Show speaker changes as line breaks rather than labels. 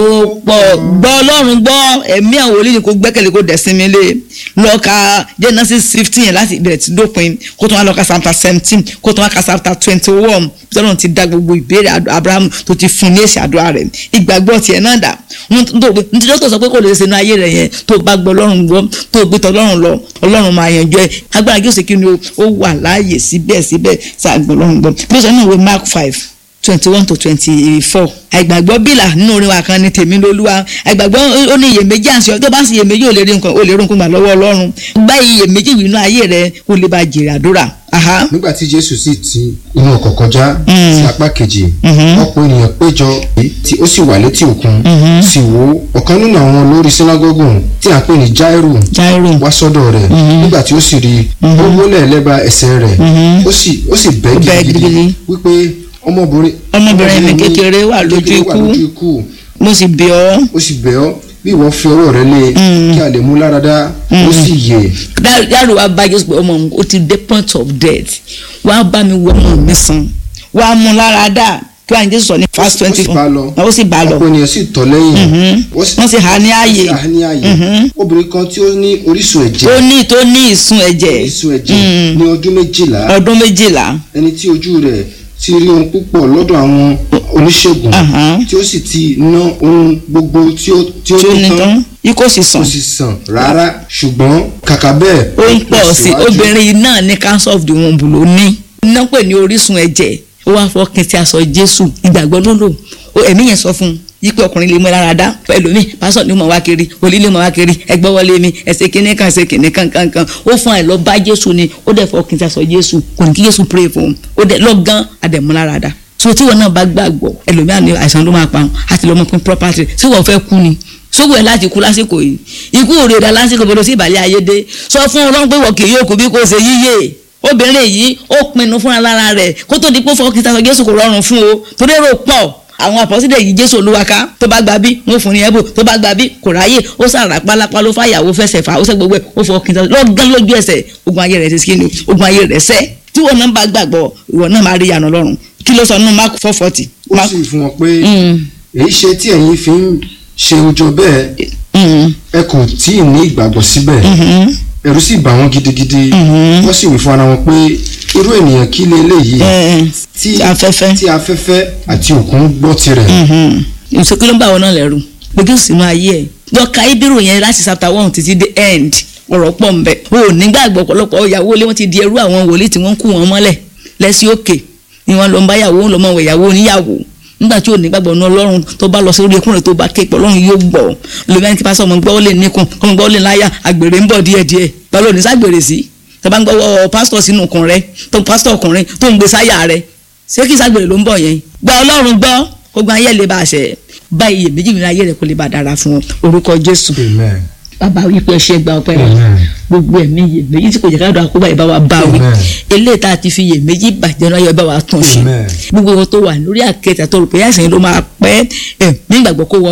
ó pọ̀ gbọ́ ọlọ́run gbọ́ ẹ̀mí àwọn olóyìn kò gbẹ́kẹ̀lé kò dẹ̀sínmi lé lọ́ọ̀ka genesis fifteen yẹn láti ìbẹ̀rẹ̀ tí dópin kó tó wá lọ́ọ̀ka chapter seventeen kó tó wá ka chapter twenty one tọ́lọ́run ti dá gbogbo ìbéèrè abraham tó ti fún ní èsì àdúrà rẹ̀ ìgbàgbọ́ tiẹ̀ náà dà nítorí tó sọ pé kò lè ṣe inú ayé rẹ̀ yẹn tó bá gbọ́ ọlọ́run gbọ́ tó gbé tọ́lọ́run lọ ọlọ́run máa yanjú ẹ̀ agbára yóò ṣe kí ni ó wà láàyè síbẹ̀síbẹ̀ ṣàgbọ́ ọlọ́run gbọ́ bí ó sọ náà wé mark five twenty one to twenty four àìgbàgbọ́ bílà nínú orin wa kan ní tèmi lolúwa àìgbàgbọ́ ó ní iyèméjì àṣẹ tó bá ń ṣe iyèméjì ò lè rí nǹkan ò lè rí nǹkan gbà lọ́wọ́ ọlọ́run gbá iyèméjì nínú ayé rẹ kó lè bá jèrè àdúrà.
nígbà tí jésù sì ti inú ọkọ̀ kọjá sí apá kejì ọ̀pọ̀ ènìyàn péjọ tí ó sì wà létí òkun sì wò ọ̀kan nínú àwọn olórí sínágọ́gù tí a pè ní jairu wá sọ́dọ̀ rẹ̀ nígbà tí ó sì rí ó wólẹ̀ lẹ́bàá ẹsẹ̀ rẹ̀ ó sì bẹ́ gidigidi wípé ọmọbìnrin
ọmọbìnrin mi kékeré wà lójú ikú mo sì bẹ̀ ọ́.
ó sì bẹ̀ ọ́ bí ìwọ fi ọwọ́ rẹ lé kí a lè mú lára dá ó sì yè.
dáàrú wa bá jésù pé ọmọ mi ó ti dé point of death wàá bá mi wọ ọmọ mi sàn wàá mú lára dá kí wàá ní jésù sọ ní verse twenty four ó sì bá lọ
ọ̀pọ̀ ènìyàn sì tọ̀ lẹ́yìn
wọ́n sì há ní ààyè
obìnrin kan tí ó ní orísun ẹ̀jẹ̀
ó ní tó ní ìsun ẹ̀jẹ̀
orísun ẹ̀jẹ̀ ní ọdún méjìlá
ọdún méjìlá
ẹni tí ojú rẹ̀ ti rí ohun púpọ̀ lọ́dọ̀ àwọn oníṣègùn tí ó sì ti ná ohun gbogbo tí ó tí ó ní tán
ikó sì sàn
kò sì sàn rárá ṣùgbọ́n kàkà bẹ́ẹ̀
ó ń pọ̀ sí obìnrin náà ní cancer of the womb ló ní iná pè ní orísun ẹ̀jẹ̀ ó wá fọkàn tí a sọ Jésù ìgbàgbọ́ ló lò ẹ̀mí yẹn sọ fún un yípe ọkùnrin lè mú ẹ lára dá ẹlòmíì pásọ ni mo wá kiri òlí lè mo wá kiri ẹgbẹ́ wọlé mi ẹsẹ̀ kìnìún kan ẹsẹ̀ kìnìún kan kan kan ó fún ẹ lọ bá Jésù ni ó dẹ̀ fọkàn tí a sọ Jésù kò ní kí Jésù pray fún un ó dẹ̀ lọ gan àdẹ̀mú lára dá so tí wọn náà bá gbàgbọ́ ẹlòmíì àni àìsàn ló máa pa wọn àti lọ́mọ pín property tí wọ́n fẹ́ kú ni sógun ẹ̀ láti kú lásìkò yìí ikú òrèdà lásìkò bọ́dọ̀ sí ìbàlẹ̀ ayé dé sọ fún ọlọ́run pé wọ́n kì yóò kú bí kò ṣe yíyé obìnrin yìí ó pinnu fúnra lára rẹ̀ kó tó di pé fọkàn tí a sọ Jésù kò rọrùn fún o torí èrò pọ̀ àwọn àpọ́sílẹ̀ yìí jésù olúwaka tó bá gba bí wọn fún ní ẹ̀bùn tó bá gba bí kò ráyè ó sàrà pálápá ló fàyàwó fẹsẹ̀ fà ó sẹ́ gbogbo ẹ̀ ó fọ kí n lọ́gán lójú ẹsẹ̀ ogun ayé rẹ̀ ti skin ogun ayé rẹ̀ sẹ́ tí wọn náà bá gbàgbọ́ ìwọ náà máa rí ìyànà lọ́rùn kí ló sọ nínú mark four forty.
ó sì fún wọn pé èyí ṣe tí ẹ̀yin fi ń ṣe ojú bẹ́ẹ̀ ẹ kò tí ì ní ìgbàgbọ́ síbẹ̀ ẹ̀rù sì bà wọ́n gidigidi wọ́n sì wí fún ara wọn pé irú ènìyàn kí lè léyìí
tí afẹ́fẹ́
tí afẹ́fẹ́ àti òkun gbọ́ tirẹ̀.
ìṣèkú ló ń bá wọn náà lẹ́rù gbogbo sínú ayé ẹ̀ lọ́ka ibírù yẹn láti chapter one títí dé end ọ̀rọ̀ pọ̀ ń bẹ̀ o ò nígbàgbọ́ ọ̀pọ̀lọpọ̀ ìyàwó lé wọ́n ti di ẹrú àwọn wòlíì tí wọ́n kú wọn mọ́lẹ̀ lẹ́sí òkè ni wọ́n lọ ń bá yàwó lọ́mọ wẹ̀ yàwó oníyàwó nígbà tí ò ní gbàgbọ́ ní ọlọ́run tó bá lọ sórí ẹkùnrin tó bá ké pọ̀ ọlọ́run yóò gbọ́ lómi ẹni tí pásọ ọmọ gbọ́ lè níkun ọmọ gbọ́ lè láyà àgbèrè ń bọ̀ díẹ̀díẹ̀ báwo ló ní ságbèrè sí tọ́ba ń gbọ́ pásítọ̀ sínú ọkùnrin rẹ tó ń pásítọ̀ ọkùnrin tó ń gbé sáyà rẹ ṣé kí ságbèrè ló ń bọ̀ yẹn gba ọlọ́run gbọ́ kó gba ayé lè bá a ṣẹ bá iye méjì nínú ayé rẹ kó lè bá a dára fún orúkọ Jésù bàbá wípé ẹṣẹ gba ọpẹ́ rẹ gbogbo ẹ̀mí iye méjì tí kò jẹ káàdùn àkóbá ìbá wa bá wí eléyìí tá a ti fi iye méjì bàjẹ́ náà yọ bá wa tún ṣe gbogbo wọn tó wà lórí àkẹtà tó rò pé àìsàn yìí ló máa pẹ́ ẹ̀ nígbàgbọ́ kó wọ